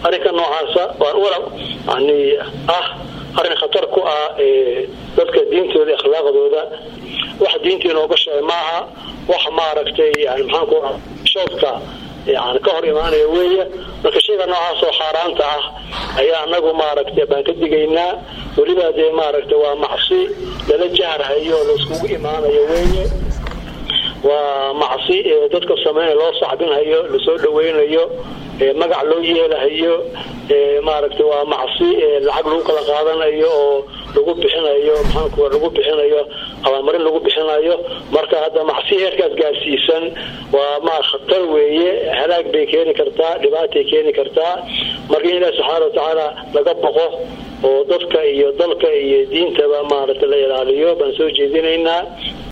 arrinka noocaasa waan wala yani ah arrin khatar ku ah dadka diintooda akhlaaqdooda wax diintii inooga sheegay maaha wax maaragtay yani maxaanku shoodka yani ka hor imaanaya weeye marka shayga noocaas oo xaaraanta ah ayaa anagu maaragtay baan ka digaynaa weliba dee maaragtay waa macsi lala jaharhayo oo laiskugu imaanayo weeye waa macsi dadka sameynaya loo sacbinhayo lasoo dhaweynayo magac loo yeelahayo maaragtay waa macsi lacag lagu kala qaadanayo oo lagu bixinayo maxaanku lagu bixinayo abaalmarin lagu bixinayo marka hadda macsi heerkaas gaarsiisan waa ma khatar weeye halaag bay keeni kartaa dhibaatay keeni kartaa marka in ilahi subxaana watacaala laga boqo oo dadka iyo dalka iyo diintaba maaragtay la ilaaliyo baan soo jeedinaynaa